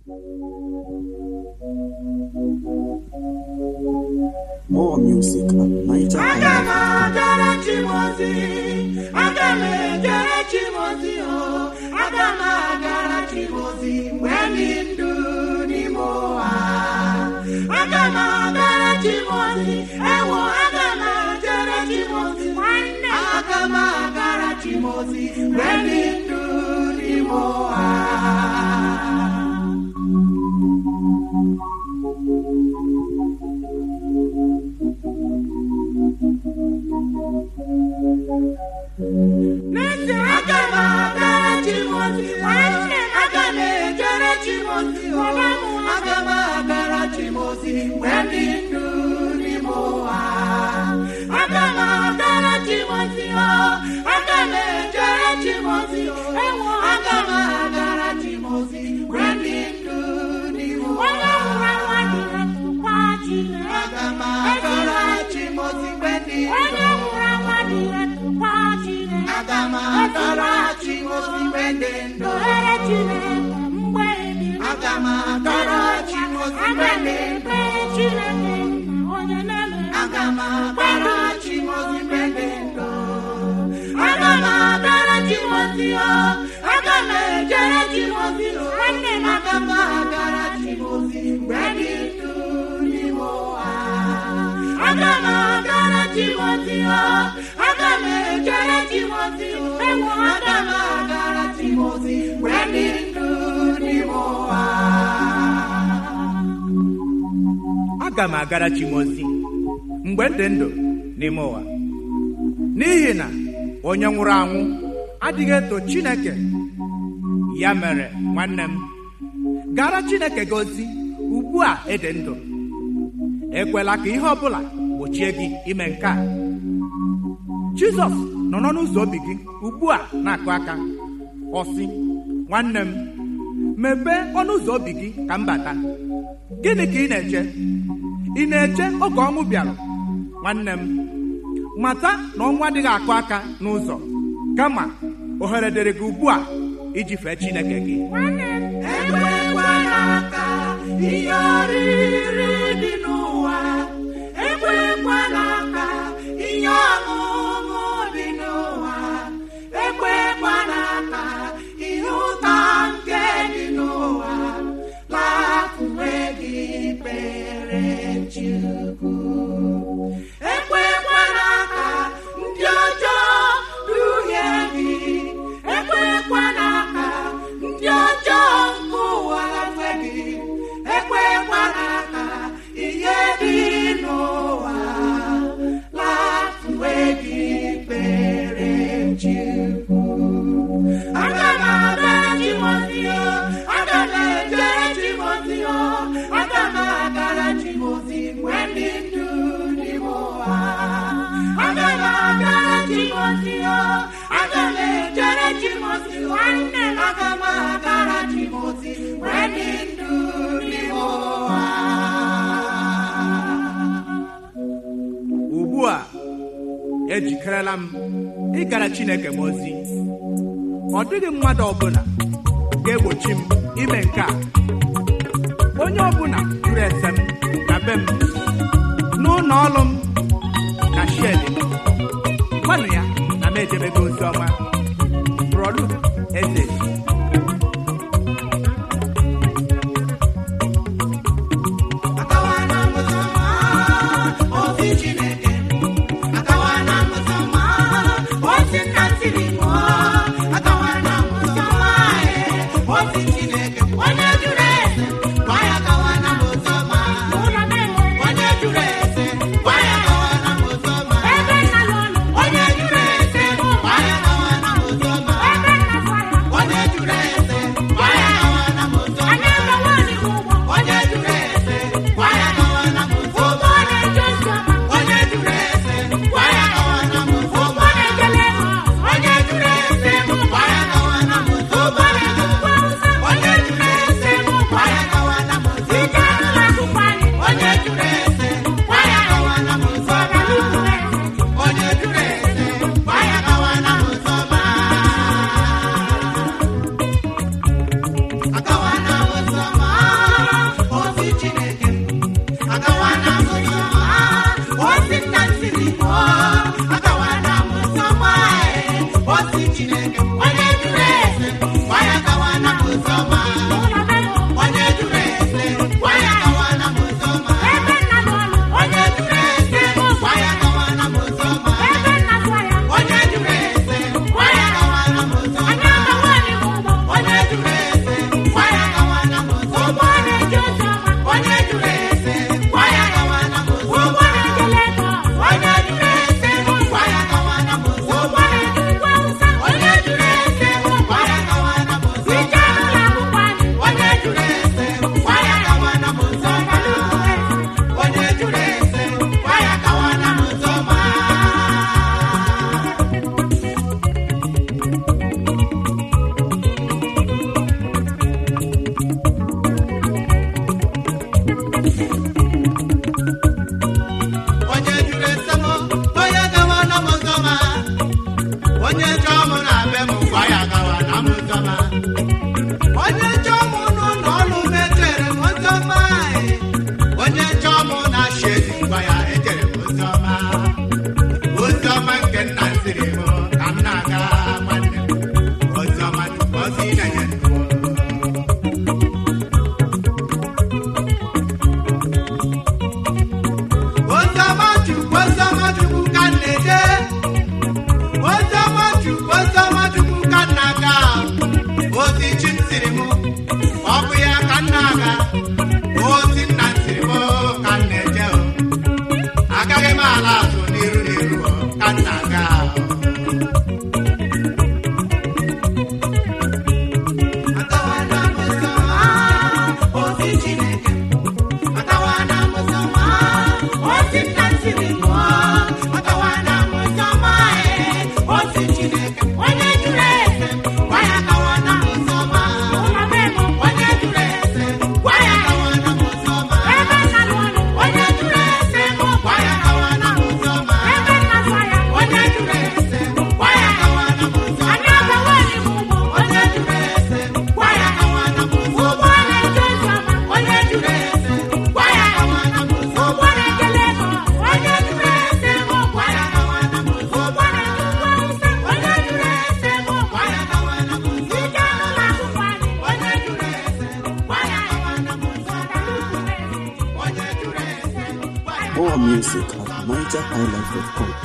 More music at Niger Aga m agara Chimozi, aga m ejere Chimozi o, aga m agara Chimozi mgbe dị ndụ n'ime ụwa. Aga m agara Chimozi, ewo aga m ejere Chimozi nwanne. Aga m agara Chimozi mgbe dị ndụ n'ime ụwa. N'ezie, aga m agara Chimozi, nwanne m aga m ejere Chimozi, ọba m aga m agara Chimozi mgbe dị ndụ n'ime ụwa. Aga m agara Chimozi, o, aga m ejere Chimozi, ewo aga m agara Chimozi mgbe dị ndụ n'ime ụwa. Aga m agara Chimozi mgbe dị ndụ. Aga m agara Chimozi mgbe dị ndụ. Aga m agara Chimozi mgbe dị ndụ. Aga m agara Chimozi mgbe dị ndụ. Aga m agara Chimozi o. Aga m ejere Chimozi o. Nwanne m aga m agara Chimozi mgbe dị ndụ n'ime ụwa. Aga m agara Chimozi o. Aga m ejere Chimozi o. Ewo aga m agara Chimozi mgbe dị ndụ n'ime ụwa. aga m agara chimozi mgbe m dị ndụ n'ime ụwa n'ihi na onye nwụrụ anwụ adịghị eto chineke ya mere nwanne m gara chineke gị ozi ugbu a ịdị ndụ ekwela ka ihe ọbụla gbochie gị ime nke a jizọs nọ n'ọnụ ụzọ obi gị ugbu a na-akụ aka ọ sị nwanne m mepee ọnụ ụzọ obi gị ka m bata gịnị ka ị na-eche ị na-eche oge ọnwụ bịara nwanne m mata na ọnwụ adịghị akụ aka n'ụzọ kama ohere dịrị gị ugbu a iji fee chineke gị ekwekwala ka ihe oriri dị n'ụwa ekwekwala ka ihe ọṅụṅụ dị n'ụwa ekwekwala ka ihe ụtọ nke dị n'ụwa lafuwe gị kpere Chukwu ekwekwala ka ndị ọjọọ duhie gị ekwekwala ka ndị ọjọọ nke ụwa lafe gị ekwekwala ka ihe dị n'ụwa lafuwe gị kpere Chukwu aga m agara Chimozi o aga m ejere Chimozi o aga m agara Chimozi mgbe ndị ndụ n'ime ụwa aga m agara Chimozi o aga m ejere Chimozi nwanne m aga m agara Chimozi mgbe ndị ndụ n'ime ụwa ugbu a ejikerela m ịgara chineke m ozi ọ dịghị mmadụ ọbụla ga-egbochi m ime nke a onye ọbụla jụrụ ese m na be m n'ụlọ ọrụ m na shedi m gwanụ ya na m ejebego ozi ọma brọdu eze Akawa na mụsọma ozi Chineke akawa na mụsọma ozi nna tiri mụọ akawa na mụsọma ozi Chineke onye jụrụ ese gwa ya akawa na mụsọma onye jụrụ ese gwa ya akawa na mụsọma onye jụrụ ese gwa ya akawa na mụsọma onye jụrụ ese gwa ya akawa na mụsọma onye jụrụ ese gwa ya akawa na mụsọma onye jụrụ ese gwa ya akawa na mụsọma onye jụrụ ese gwa ya akawa na mụsọma onye More music at NigerHighlife.com.